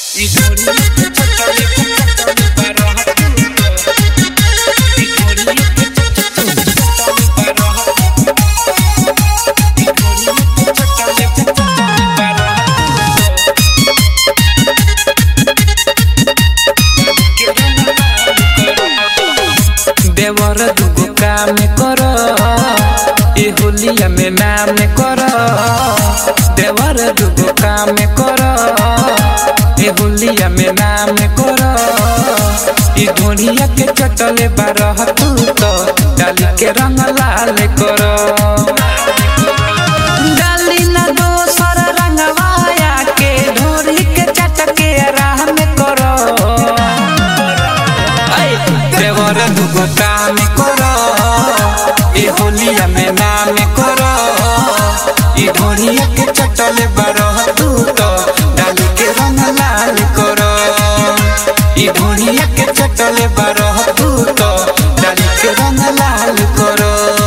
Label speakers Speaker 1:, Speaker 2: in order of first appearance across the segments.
Speaker 1: Y Gloria que chotale, chotale para Y Gloria que chotale, chotale para Y Gloria que chotale, chotale para देवर दुगो काम कर ए होलिया में नाम कर देवर दुगो काम कर ए होलिया में नाम कर ई ढोलिया के चटले बारह तू तो डाली के रंग लाल कर डाली ना दोसर रंगवाया के ढोरी के चटके राह में करो देवर दुगो काम कर ए होलिया में नाम कर ई ढोलिया के चटले बारह तू तो डाली के रंग लाल कर ई ढोलिया के चटले बारह तू तो डाली के रंग लाल कर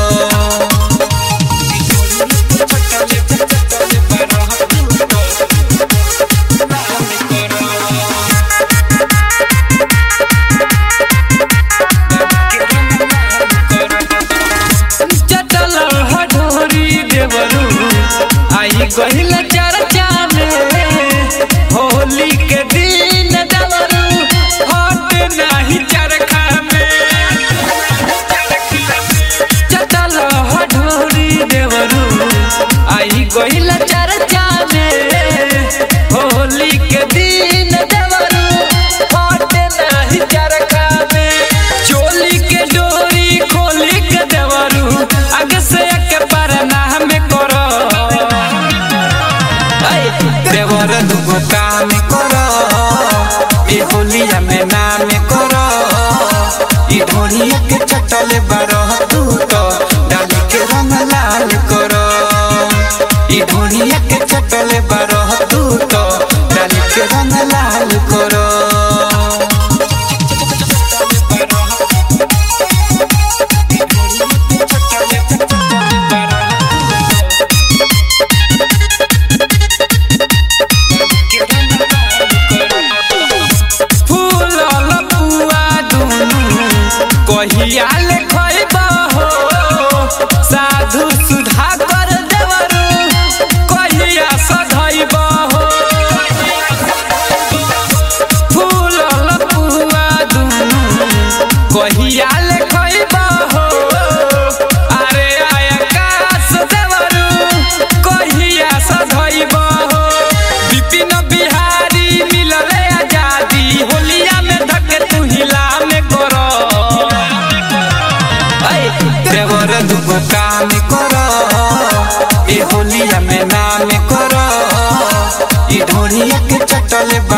Speaker 1: चटल हडोरी देवरू आई गहिल चर्चा में होली के दिन देवरू हट नाही चरखा में चटल हडोरी देवरू आई गहिल चर्चा में होली के दिन देवरू हट नाही चरखा में चोली के डोरी खोली के देवरू आगे से एक बार नाम करो ऐ, देवर दुगो काम करो ए होलिया में नाम करो ई ढोलिया के चटले बारह तू तो डाली के रंग लाल करो ई ढोलिया के चटले बारह तू तो डाली के रंग लाल करो फूलल पुआ दुनु कहिया ले खइबा हो साधु सुधा कर देवरू कहिया सधइबा हो फूलल पुआ दुनु कहिया ले खइबा हो अरे आकाश देवरू कहिया सधइबा हो विपिन बिहारी मिलले आजादी होलिया में धके तू हिला में करो ऐ, देवर दुगो काम करो ए होलिया में नाम करो ई ढोलिया के चटले